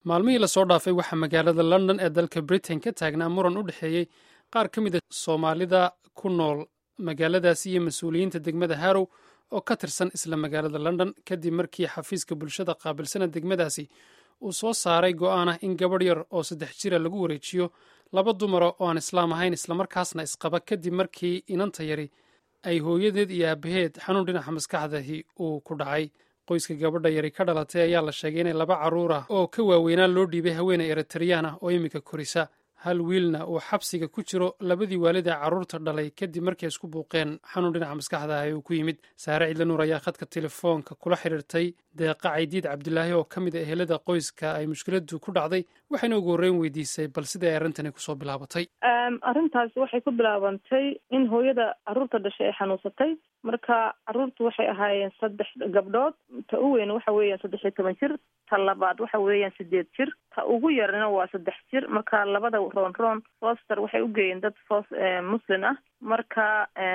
maalmihii lasoo dhaafay waxaa magaalada london ee dalka britain ka taagnaa muran u dhexeeyey qaar ka mid a soomaalida ku nool magaaladaasi iyo mas-uuliyiinta degmada harrow oo ka tirsan isla magaalada london kadib markii xafiiska bulshada qaabilsana degmadaasi uu soo saaray go'aan ah in gabadh yar oo saddex jira lagu wareejiyo laba dumara oo aan islaam ahayn islamarkaasna isqaba kadib markii inanta yari ay hooyadeed iyo aabaheed xanuun dhinaca maskaxdahi uu ku dhacay qoyska gabadha yari ka dhalatay ayaa la sheegay inay laba carruur ah oo ka waaweynaa loo dhiibay haweeney eritareyaan ah oo iminka korisa hal wiilna uu xabsiga ku jiro labadii waalid ee carruurta dhalay kadib markii ay isku buuqeen xanuun dhinaca maskaxda ah uu ku yimid saare cidla nuur ayaa khadka telefoonka kula xidhiirtay deeqa caydiid cabdilaahi oo ka mid a ehelada qoyska ay mushkiladu ku dhacday waxayna ugu horreyn weydiisay bal sida ay arrintani kusoo bilaabatay arrintaasi waxay ku bilaabantay in hooyada carruurta dhashay ay xanuunsatay marka carruurtu waxay ahaayeen saddex gabdhood ta u weyn waxa weeyaan saddex iyo toban jir ta labaad waxa weeyaan sideed jir ta ugu yarna waa saddex jir marka labada roon roon foster waxay u geeyeen dad fos muslim ah marka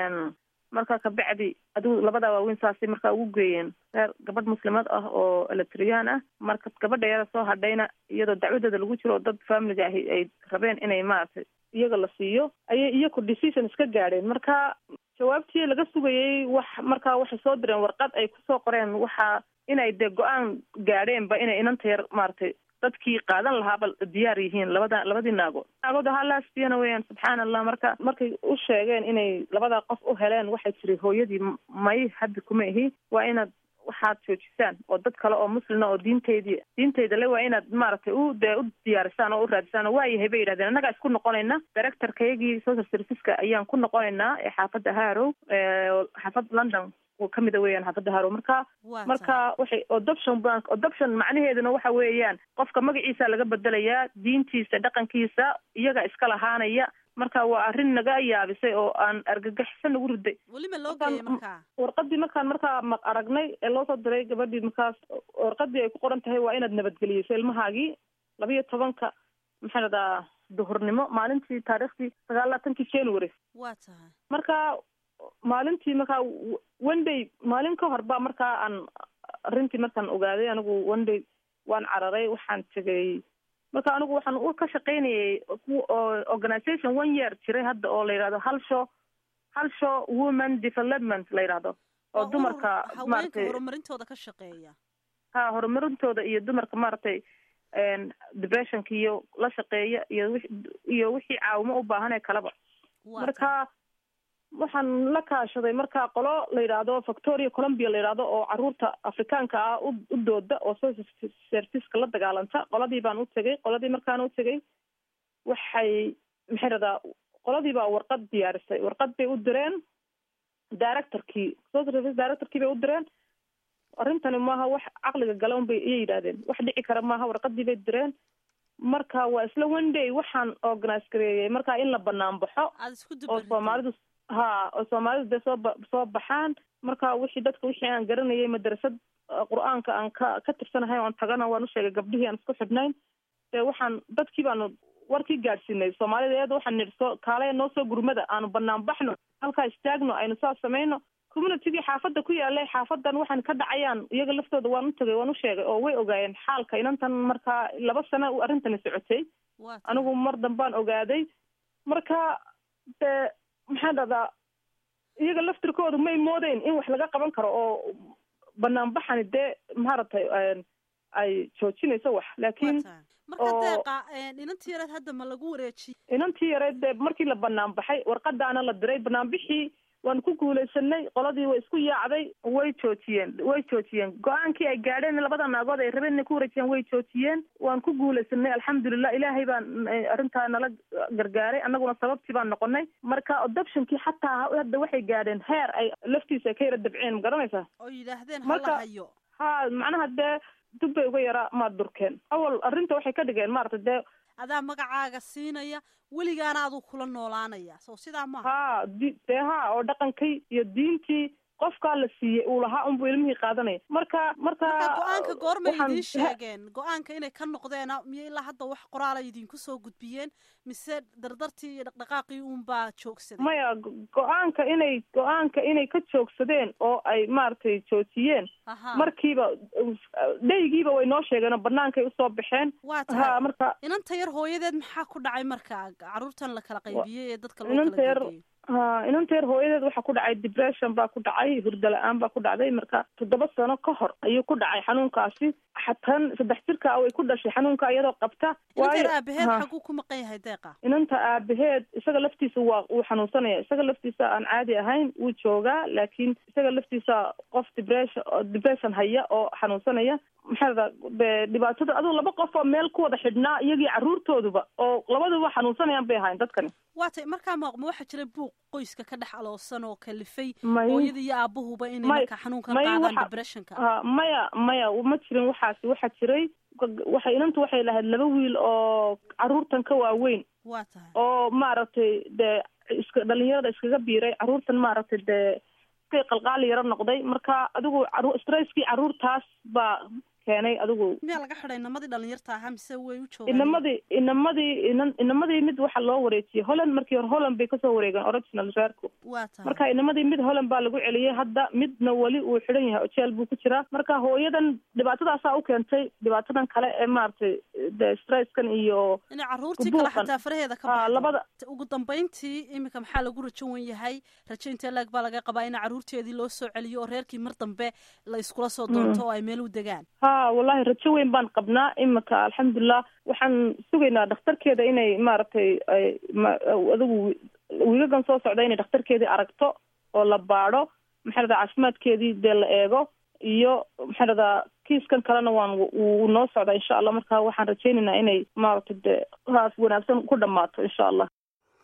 marka kabacdi adigu labada waaweyn saasay markaa ugu geeyeen reer gabadh muslimad ah oo eletriyaan ah marka gabadha yada soo hadhayna iyadoo dacwadeeda lagu jiro oo dad familiga ahi ay rabeen inay maaragtay iyaga la siiyo ayay iyaku decision iska gaadheen marka jawaabtii laga sugayay wax markaa waxay soo direen warqad ay kusoo qoreen waxa inay dee go-aan gaadheenba inay inanta yar maaragtay dadkii qaadan lahaaba diyaar yihiin labada labadii naagood naagood ahaa laasbiyana weeyaan subxaan allah marka markay u sheegeen inay labada qof u heleen waxay tiri hooyadii may hadda kuma ihi waa inaad waxaad joojisaan oo dad kale oo muslina oo diinteydii diinteyda le waa inaad maaragtay u dee u diyaarisaan oo u raadisaan oo waayahay bay yidhahdeen annagaa isku noqonayna directorkayagii social serviceska ayaan ku noqonaynaa ee xaafadda harrow xaafadda london kamida weeyaan xaafadda harrow marka marka waxay adoption bank adoption macnaheeduna waxa weeyaan qofka magaciisa laga bedelayaa diintiisa dhaqankiisa iyaga iska lahaanaya marka waa arrin naga yaabisay oo aan argagaxisan nagu riday weliba loo geeyay markaa warqadii markaan markaa ma aragnay ee loo soo diray gabadhii markaas warqadii ay ku qoran tahay waa inaad nabadgeliyeyso ilmahaagii laba iyo tobanka maxaa radaa duhurnimo maalintii taariikhdii sagaal laatankii january waa tahay marka maalintii markaa one day maalin ka hor ba markaa aan arrintii markaan ogaaday anigu one day waan cararay waxaan tegay marka anigu waxaan u ka shaqaynayay organization one year jiray hadda oo la yidhahdo hal show hal show woman development la yidhahdo oo dumarka haweenka horumarintooda ka shaqeeya ha horumarintooda iyo dumarka maaragtay depressionka iyo la shaqeeya iyo wi iyo wixii caawimo u baahanee kaleba marka waxaan la kaashaday marka qolo la yidhaahdo victoria colombia la yidhaahdo oo caruurta afrikaanka ah u u dooda oo social serviceka la dagaalanta qoladii baan u tegay qoladii markaan u tegay waxay maxay radaa qoladii baa warqad diyaarisay warqad bay u direen directorkii social service directorkii bay u direen arrintani maaha wax caqliga gala un bay iyay yidhahdeen wax dhici kara maaha warqadii bay direen marka waa isla one day waxaan organise gareeyay marka in la banaan baxo oo soomaalidu ha oo soomaalidu dee soo ba soo baxaan marka wixii dadka wixii aan garanayay madrasad qur-aanka aan ka ka tirsanahay oan tagana waan u sheegay gabdhihii aan isku xidhnayn dee waxaan dadkii baanu warkii gaadhsiinay soomaalida iyada waxaan nidhi soo kaale noo soo gurmada aanu banaan baxno halkaa istaagno aynu saas samayno communitygii xaafadda ku yaalay xaafadan waxaan ka dhacayaan iyaga laftooda waan u tagay waan u sheegay oo way ogaayeen xaalka inantan markaa laba sano arrintani socotay anigu mar dambaan ogaaday marka dee maxaan dhahdaa iyaga laftirkoodu may moodeyn in wax laga qaban karo oo banaanbaxani dee maaragtay ay joojinayso wax laakiin marka deeqa inantii yareed hadda ma lagu wareejiyey inantii yareed dee markii la banaan baxay warqadaana la diray banaanbixii waan ku guulaysanay qoladii way isku yaacday way joojiyeen way joojiyeen go-aankii ay gaadheen labada naagood ay rabeen inay ku wareejiyaan way joojiyeen waan ku guulaysanay alxamdulilah ilaahay baan arrintaa nala gargaaray annaguna sababtii baan noqonay marka adoptionkii xataa hadda waxay gaadheen heer ay laftiisa ka yara dabceen ma garanaysaa oo yidhaahdeen hala hayo ha macnaha dee dub bay uga yaraa maad durkeen awal arrinta waxay ka dhigeen maarata dee adaa magacaaga siinaya weligaana aduu kula noolaanaya so sidaa maaha ha di dee ha oo dhaqankii iyo diintii qofkaa la siiyey uu lahaa unbuu ilmihii qaadanaya marka marka marka go-aanka goormay waxaan- idiin sheegeen go-aanka inay ka noqdeena miyo ilaa hadda wax qoraala idinku soo gudbiyeen mise dardartii iyo dhaqdhaqaaqii uunbaa joogsaday maya go- go-aanka inay go-aanka inay ka joogsadeen oo ay maaragtay joojiyeen aha markiiba dheygiiba way noo sheegeen oo banaankay usoo baxeen waa ha tahay marka inanta yar hooyadeed maxaa ku dhacay marka caruurtan la kala qaybiyey ee dadka loo inanta kala yar geeyey ha inanta yar hooyadeed waxaa ku dhacay depression baa ku dhacay hurdo la-aan baa ku dhacday marka toddoba sano ka hor ayuu ku dhacay xanuunkaasi xatan saddex jirka way ku dhashay xanuunka iyadoo qabta inanta yar waayo aabaheed ha. xaguu ku maqan yahay deeqa inanta aabaheed isaga laftiisa waa wuu xanuunsanaya isaga laftiisa aan caadi ahayn wuu joogaa laakiin isaga laftiisa qof depression oo depression haya oo xanuunsanaya maxaa la dhahaa, dhibaatada aduu laba qof oo meel ku wada xidhnaa iyagii caruurtooduba oo labaduba xanuunsanayaan bay ahayn dadkani waa tay markaa ma ma waxaa jira buuq qoyska ka dhex aloosan oo kalifay may hooyada iyo aabuhuba inay may- markaa xanuunkan may qaadaan waxa- depressionka ha maya maya ma jirin waxaasi waxaa jiray waxay inantu waxay lahayd laba wiil oo caruurtan ka waaweyn waa tahay oo maaragtay dee iska dhalinyarada iskaga biiray caruurtan maaragtay dee iskay qalqaali yaro noqday marka adigu caru- stresskii caruurtaas baa keenay adigu miyaa laga xidhay inamadii dhalinyarta ahaa mise way u joogaan inamadii inamadii inan inamadii mid waxaa loo wareejiyey holland markii hore holland bay kasoo wareegeen original reerku waa tahay marka inamadii mid holland baa lagu celiyey hadda midna weli uu xidhan yahay oo jeel buu ku jiraa marka hooyadan dhibaatadaasaa u keentay dhibaatadan kale ee maaragtay de stresskan iyo inay caruurtii kale buuqan. xataa faraheeda ka Ah, baxdo labada ugu dambayntii iminka maxaa lagu rajo wen yahay rajo intee leeg baa laga qabaa in caruurteedii loo soo celiyo oo reerkii mar dambe la iskula soo doonto oo ay meel u degaan ha wallahi rajo weyn baan qabnaa imika alxamdulilah waxaan sugaynaa dhakhtarkeeda inay maaragtay ay ma- adigu wiigagan soo socda inay dhakhtarkeedii aragto oo la baadho maxaa la dhahaa caafimaadkeedii dee la eego iyo maxaa la dhahaa kiiskan kalena waan wuu noo socdaa insha allah marka waxaan rajaynaynaa inay maaragtay dee haas wanaagsan ku dhammaato insha allah